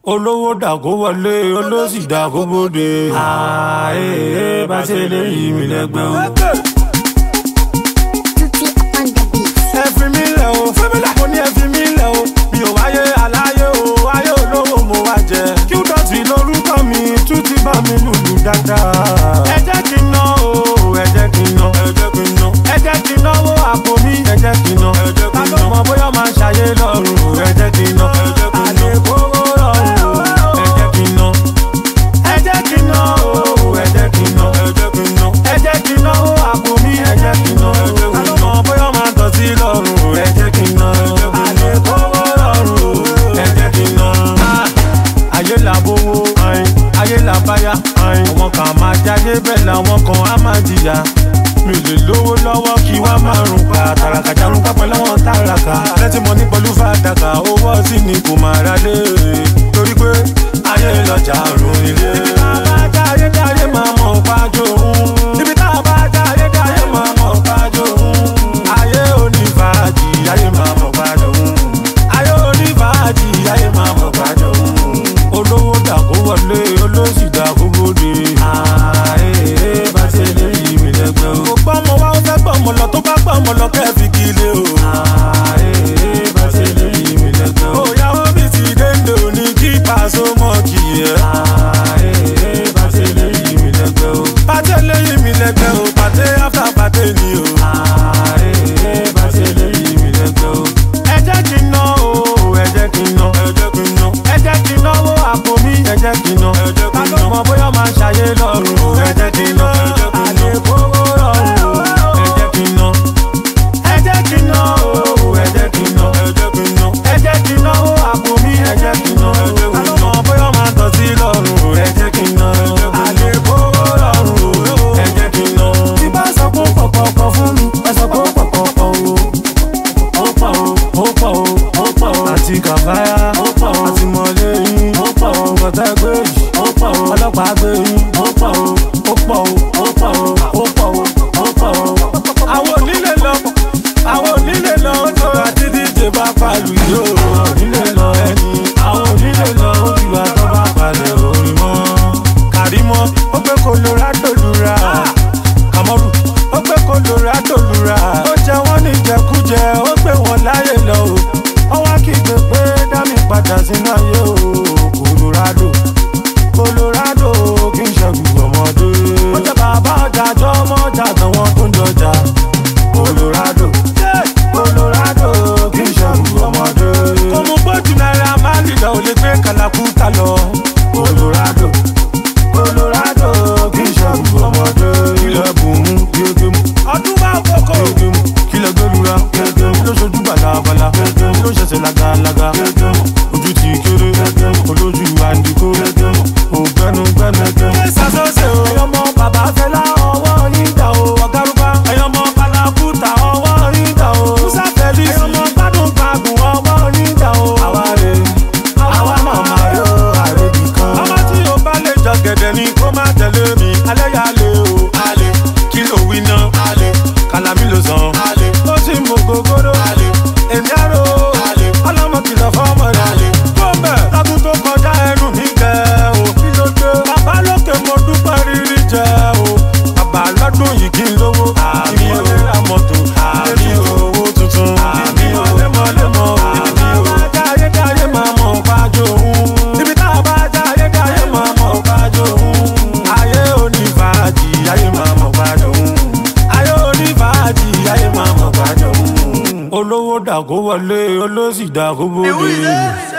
olówó dàgó wọlé olóṣì dàgó bóde. ààyè bá ṣe lè yí mi lẹ́gbẹ́ o. Tutti on the beat. ẹ fi mí lẹ̀ o mo ní ẹ fi mí lẹ̀ o mi ò wáyé aláyé o ayé olówó mo wá jẹ. kí dọ̀tí lórúkọ mi tún ti bá mi lùlù dáadáa. ẹ jẹ́ kí n ná o ẹ jẹ́ kí n ná ẹ jẹ́ kí n ná ẹ jẹ́ kí n náwó àpò mi ẹ jẹ́ kí n ná ẹ jẹ́ kí n ná ta ló mọ bóyá máa ṣàyé lọ́rùn ẹ jẹ́ kí n ná ẹ jẹ́ kí n ná àlékòwò lọ́rùn ẹ jẹ́ kí n ná ẹ jẹ́ kí n ná o ẹ jẹ́ kí n ná ẹ jẹ́ kí n ná ẹ jẹ́ kí n náwó àpò mi ẹ jẹ́ kí n ná ẹ jẹ́ kí n ná ta ló mọ bóyá máa dọ̀tí lọ́rùn ẹ jẹ́ kí n ná àlékòwò lọ́rùn ẹ jẹ́ kí n ná. ayé là bówó ayé là báyà àwọn kan máa jáde bẹ́ẹ̀ làwọn kan á máa jìyà mi ò lè lówó lọ́wọ́ kí wá máa rùn pa tàràkà jarun pápẹ́ lọ́wọ́ tàràkà lẹ́tí mo ní pẹ̀lú fàdákà owó ọtí ni kò máa ra lé torí pé ayé lọ́jà rùn ilé. ibi tá a bá já ayé dá ayé máa mọ̀ pájó òun. ibi tá a bá já ayé dá ayé máa mọ̀ pájó òun. ayé onífàájì ayé máa mọ̀ pájó òun. ayé onífàájì ayé máa mọ̀ pájó òun. olówó dàgó wọlé olóṣì dàgó bóde. ààyè bá ṣe lè yí mi lẹ́gbẹ́ o. kò gbọ́ ọmọ wa ó fẹ́ gbọ́ ọmọ lọ tó bá gbọ́ ọmọ lọ kẹ́ fi kí ilé o. ààyè bá ṣe lè yí mi lẹ́gbẹ́ o. òyàwó mi ti dénde òní kí pàṣẹ mọ́ kì í ẹ̀. ààyè bá ṣe lè yí mi lẹ́gbẹ́ o. pàṣẹ lè yí mi lẹ́gbẹ́ o pàṣẹ after pàṣẹ ni o. ààyè bá ṣe lè yí mi lẹ́gbẹ́ o. ẹ jẹ́ kí n ná o ẹ jẹ́ kí n ná ẹ jẹ́ kí n ná ẹ jẹ́ kí n náwó àpò mi ẹ jẹ́ kí n ná ẹ jẹ́ kí n ná ta ló mọ bóyá máa ṣàyé lọ́rùn ẹ jẹ́ kí n ná àlékòwò lọ́rùn ẹ jẹ́ kí n ná ẹ jẹ́ kí n ná o ẹ jẹ́ kí n ná ẹ jẹ́ kí n ná ẹ jẹ́ kí n náwó àpò mi ẹ jẹ́ kí n ná ta ló mọ bóyá máa tọ̀ sí lọ́rùn ẹ jẹ́ kí n ná àlékòwò lọ́rùn ẹ jẹ́ kí n ná. tí bá sọ pé pọ̀pọ̀pọ̀ fún mi ẹ sọ pé pọ̀pọ̀pọ̀ o ó pọ̀ o ó pọ̀ o ó pọ̀ o àti kàfáyà ó pọ̀ o àti mọ̀lẹ́ yín ó pọ̀ o gbọ̀tẹ́ gbé yìí ó pọ̀ o ọlọ́pàá gbé yín ó pọ̀ o ó pọ̀ o ó pọ̀ o ó pọ̀ o ó pọ̀ o. àwọn onílé lọ àwọn onílé lọ ó tó àti díje bá palu yìí ó onílé lọ ẹni àwọn onílé lọ ó ti wá tó bá palẹ̀ orin mọ́. kàrímọ́ ó gbé colorado lura kàmọ́rù ó gbé colorado lura ó jẹ wọ́n ní jẹkújẹ ó gbé wọn láyè lọ o ó wá kígbe pé dámì padà sínú ayé o colorado colorado kì í ṣẹ́gun ọmọdé ó jẹ bàbá ọjà jọ ọmọ ọjà àtàwọn tó ń jọjà colorado colorado kì í ṣẹ́gun ọmọdé kò mú gbójú náírà máa lì lọ ò lè gbé kàlàkùtà lọ colorado colorado kì í ṣẹ́gun ọmọdé ilẹ̀ bùnmú gégémù ọdún máa kókó gégémù kílẹ̀ gbẹ́lura gégémù ló ṣojú balabala gégémù ló ṣẹ̀ṣẹ̀ lagalaga gégémù ojú ti kéré gégémù olójú àǹdíkó gégémù ògbẹ́nu gbẹ́nu gégémù. ṣé sàṣọ́ṣe o ẹ̀yọ́mọ bàbá fẹlá ọwọ́ yín dà o ọ̀gárùbá ẹ̀yọ́mọ kalakuta ọwọ́ yín dà o musa felix ẹ̀yọ́mọ gbádùn gbàgùn ọwọ́ yín dà o. àwa rè àwa màmá yóò àrèbì kan. ọmọ tí o bá lè jọ gẹ̀dẹ̀ ni kó má tẹ̀lé mi alẹ́ yà lé o. alẹ́ kí ló wí ná. alẹ́ kàlámì ló sàn. alẹ́ ó sì mú gogoro. alẹ́ èmi àrò. alẹ́ ọlọ́mọ kìlọ̀ fọ́mọ rẹ̀. alẹ́ bọ́m̀bẹ̀ lọ́dún tó kọjá ẹnu mi gẹ̀ o. kí ló dé. bàbá lókè mo dúpẹ́ rírí jẹ o. bàbá lọ́dún yìí kí n lówó. àmì o ra mọ́tò. àmì owó tuntun. àmì o lemọ́lemọ́. àmì o jáyé jáyé máa mọ̀ fájò òun. ibi tá a bá jáyé jáyé máa mọ̀ fájò òun. ayé onífàájì ayé máa mọ̀ fájò òun. ayé onífàájì ayé máa mọ̀ fájò òun. olówó dàgó wọlé olóṣì dàgó bóde.